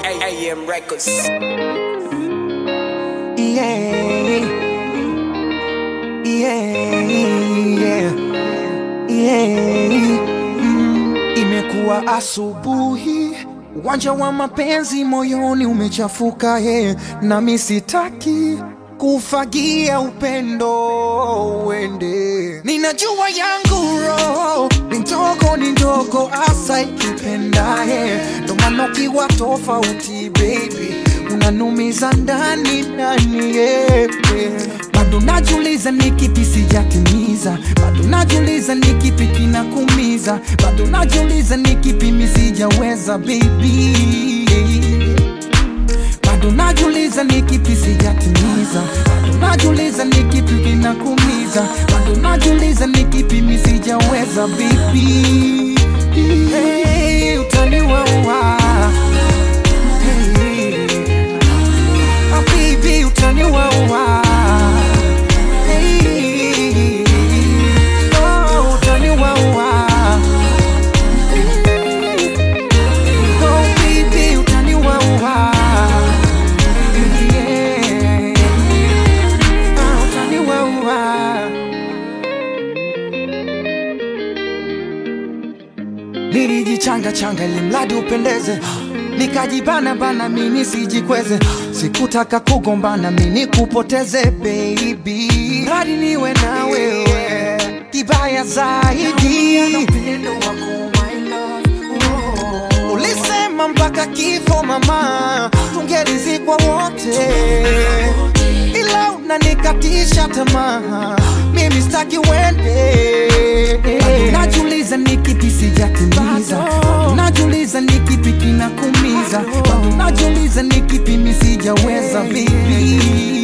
AM Records. Yeah. Yeah. Yeah. Mm. Imekuwa asubuhi, uwanja wa mapenzi moyoni umechafuka ye, nami sitaki kufagia upendo uende. Ninajua yangu roho ni ndogo, ni ndogo asa ikipenda ye, ndo maana ukiwa tofauti baby unanumiza ndani ndani yeah. Bado najiuliza ni kipi sijatimiza, bado najiuliza ni kipi kinakumiza, bado najiuliza ni kipi mi sijaweza baby bado najiuliza ni kipi sijatimiza, bado najiuliza ni kipi kinakumiza, bado najiuliza ni kipi mi sijaweza baby. Hey, utaniwaua hey. Ah, baby, utaniwaua hey. Oh, utaniwaua Oh, baby, utaniwaua yeah. Ah, utaniwaua Nilijichanga changa ili mradi upendeze, nikajibana bana mimi sijikweze, sikutaka kugombana mimi kupoteze baby, mradi niwe na wewe, kibaya zaidi ulisema mpaka kifo mama, tungerizikwa wote, ila unanikatisha tamaa, mimi sitaki uende. Bado Najiuliza ni kipi sijatimiza, Bado najiuliza ni kipi kinakumiza, Bado najiuliza ni kipi mi sijaweza baby